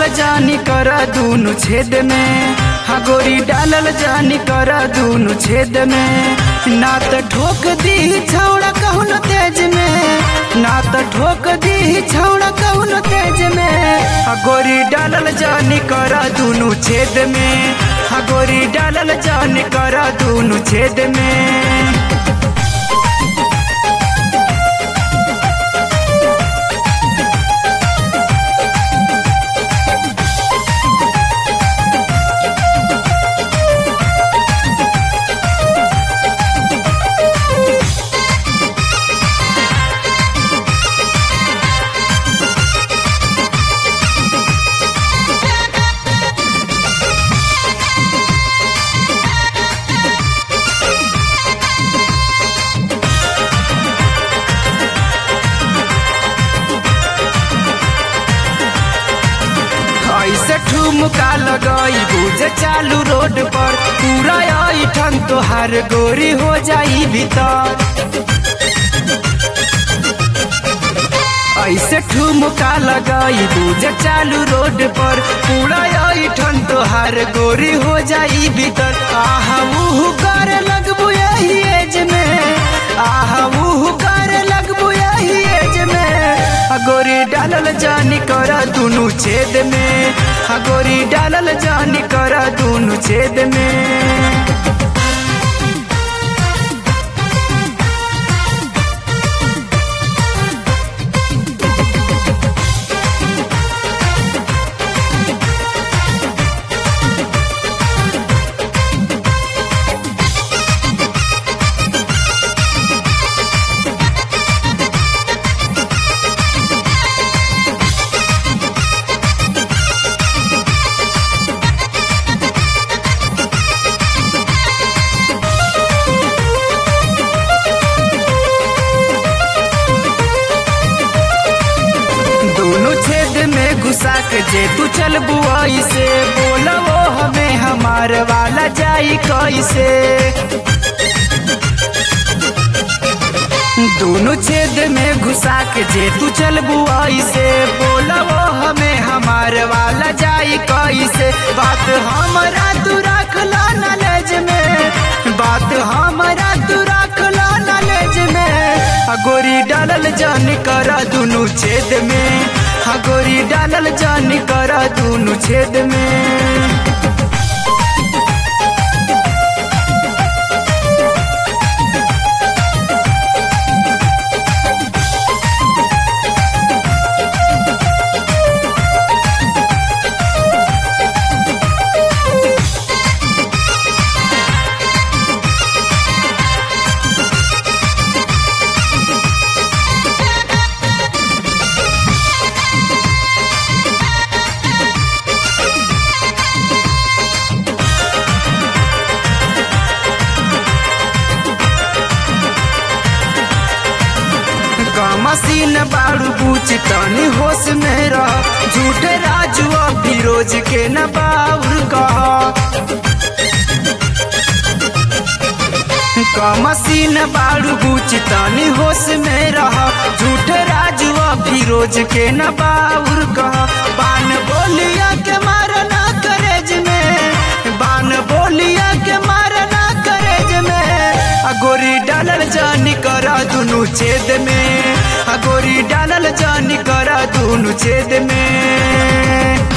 डालल जानी कर दूनु छेद में हा गोरी डालल जानी कर दूनु छेद में ना त ठोक दी छौड़ा कहून तेज में ना त ठोक दी छौड़ा कहून तेज में हा गोरी डालल जानी कर दूनु छेद में हा गोरी डालल जानी कर दूनु छेद में ऐसे ठुमका लगई बुझे चालू रोड पर पूरा ठन तोहार गोरी हो जाई भीतर ऐसे ठुमका लगई बुझे चालू रोड पर पूरा ठन तोहार गोरी हो जाई भीतर आहा उहु करे लगबू यही एज में आहा उहु करे लगबू यही एज में आ गोरी डालल जानी कर दुनु छेद में आ गोरी डालल जानी कर दुनु छेद में दोनों छेद में घुसा के जे तू चल बुआई से बोला वो हमें हमार वाला जाई कैसे दोनों छेद में घुसा के जे तू चल बुआई से बोला वो हमें हमार वाला जाई कैसे बात हमारा तू रख ला नॉलेज में बात हमारा तू रख ला नॉलेज में आ गोरी डालल जान करा दुनु छेद में हा गोरी डालल जान करा दुनु छेद में मसीन बाड़ू बूच तनी होश में रह झूठे राजू और फिरोज के न बाउर कह मसीन बाड़ू बूच तनी होश में रह झूठे राजू और फिरोज के न बाउर कह बान बोलिया के मारना करेज में बान बोलिया के मारना करेज में गोरी डालल जानी करा दुनु छेद में गोरी डालल जानी करा दुनु छेद में